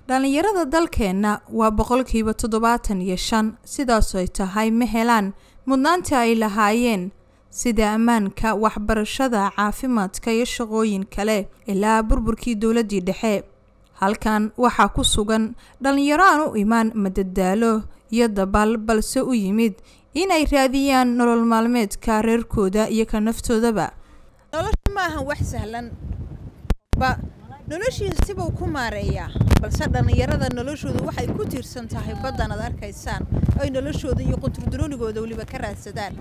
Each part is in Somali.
dhallinyarada dalkeenna waa boqolkiiba toddobaatan iyo shan sidaas ay tahay ma helaan mudnaanta ay lahaayeen sida ammaanka waxbarashada caafimaadka iyo shaqooyin kale ilaa burburkii dowladdii dhexe halkan waxaa ku sugan dhallinyaro aan u imaan madadaalo iyo dabaal balse u yimid inay raadiyaan nolol maalmeedka reerkooda iyo ka naftoodaba nolosha ma ahan wax sahlan ba noloshiisa sibuu ku maareeyaa balse dhallinyarada noloshoodu waxay ku tiirsan tahay baddan ad arkaysaan ay noloshooda iyo qunturduroonigooda weliba ka raadsadaan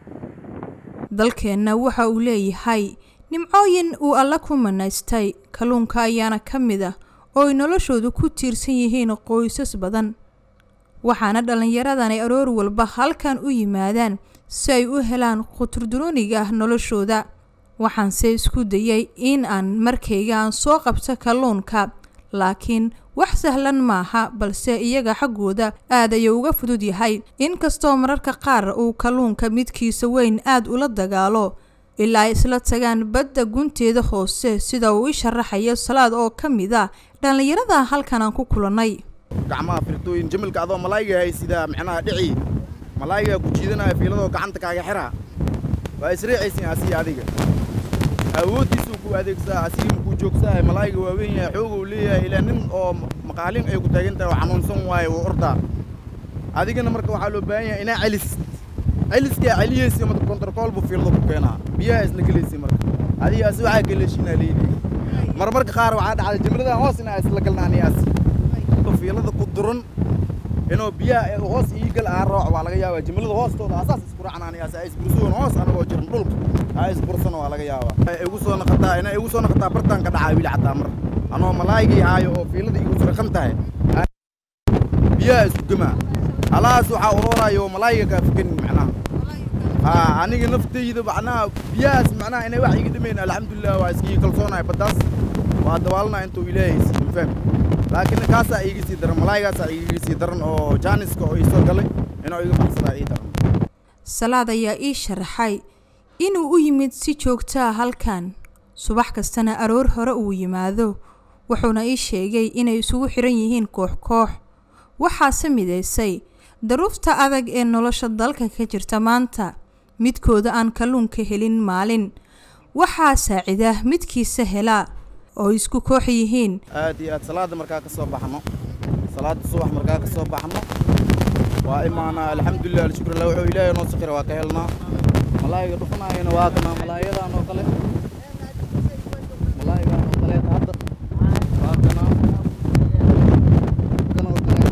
dalkeenna waxa uu leeyahay nimcooyin uu alla ku manaystay kalluunka ayaana ka mid ah oo ay noloshoodu ku tiirsan yihiin qoysas badan waxaana dhallinyaradan ay aroor walba halkan u yimaadaan si ay u helaan quturdurooniga noloshooda waxaanse isku dayay in aan markayga aan soo qabto kalluunka laakiin wax sahlan maaha balse iyaga xaggooda aad ayuu uga fudud yahay inkastoo mararka qaar uu kalluunka midkiisa weyn aad ula dagaalo ilaa ay isla tagaan badda gunteeda hoose sida uu i sharaxayo salaad oo ka mid a dhallinyarada halkan aan ku kulannay gacmaha firtooyin jamilka adoo malaayga hay sida micnaha dhici malaayga ku jiidanaya fiiladoo gacanta kaaga xiraa waa isriicaysin asiga adiga awooddiisuu ku adeegsaa asiga makuu joogsahay malaayga waa weyn yahay xoog uu leeyahay ilaa nin oo maqaalin ay ku taagan tahay oo xanuunsan waaye wuu ordaa adigana marka waxaa loo baahan yahay inaa celis celiskaa celiyeysa marka kontarkool buu fiilada ku keenaa biyaha isla gelaysa marka adiga asi waxaa galeeshinaa leeyihi marmarka qaar waxaa dhacday jimridaha hoos inaa isla galnaaniyaasi fiilada ku duran inuu biyaha hoos ii gal aa rooc waa laga yaabaa jimlada hoostooda asaas isku raacnaaniyaas ay isbursuun hoos anagoo jiran dhulka aa isbursana waa laga yaabaa igu soo naqataa inay igu soo naqataa bartaan ka dhacaa wili xataa mar anoo malaaygii haayo oo fiilada igu suraqan tahay biyaha isku gemaa halahaas waxaa uroorayo malaayga kaa fukanin macnaha haa aniga naftayda macnaha biyahaas macnaha inay wax iga dhimayn alxamdulilah waa iskii kalsoonahay baddaas waa dawaalna intuu ilaahay siiyo fahmi laakiin kaasaa iiga sii daran malaayigaasaa iiga sii daran oo jaaniska oo ii soo galay inuu iga baxsadaa ii daran salaad ayaa ii sharaxay inuu u yimid si joogtaa halkan subax kastana aroor hore uu yimaado wuxuuna ii sheegay inay isugu xiran yihiin koox koox waxaase midaysay daruufta adag ee nolosha dalka ka jirta maanta midkooda aan kalluunka helin maalin waxaa saacida midkiisa helaa oo isku koox yihiin aad iyo aad salaada markaa ka soo baxno salaada subax markaa ka soo baxno waa imaanaa alxamdulilah alshukrillah wuxuu ilaahay noo sakira waa ka helnaa malaayiga dhufanaayana waa kanaa malaayadan oo kale malaayigan oo kaleeta hadda waa kanaa kan oo kale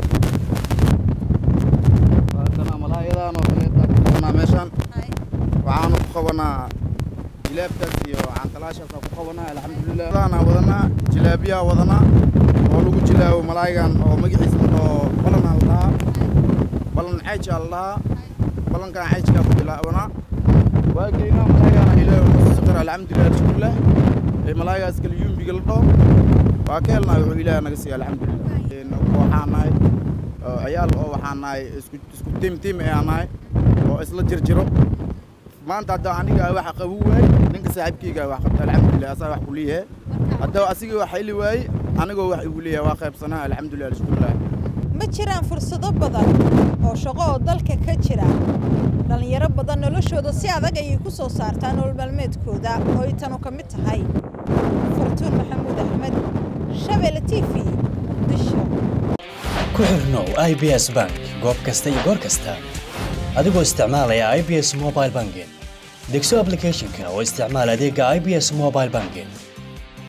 waa kanaa malaayadan oo kaleeta ku qabanaa meeshaan waxaanu ku qabanaa jilaabkaas iyo cankalaashaas ku qabanaa alxamdulilah wadanaa wadanaa jilaabiyaa wadanaa oo lagu jilaabo malaayigan oo magaciisa oo balanaa la dhahaa balan ceejaa la dhahaa balankan ceejkaa ku bilaabanaa waa geynaa malaayigana ilaahay noo saqir alxamdulilah alshukrilah ee malaayigaas kale yumbiga la dhaho waa ka helnaa wuxuu ilaahay naga siiya alxamdulilah waxaa nahay ciyaal oo waxaa nahay isku isku tiim tiim ayaa nahay oo isla jirjiro maanta hadda aniga waxa qabu waay ninka saaxiibkayga wax qabta alxamdulilah asaa wax ku leeyahay hadda asiga wax heli waayey anigoo wax igu leeyahay waa qaybsanaa alxamdulilah alshukrilah ma jiraan fursado badan oo shaqo oo dalka ka jira dhallinyaro badan noloshooda si adag ayay ku soo saartaa nolol maalmeedkooda oo ay tanu ka mid tahay fartuun maxamuud axmed shabeelle t v muqdisho ku xirnow i b s bank goob kasta iyo goor kasta adigoo isticmaalaya i b s mobile banking degso applicationka oo isticmaal adeega i b s mobile banking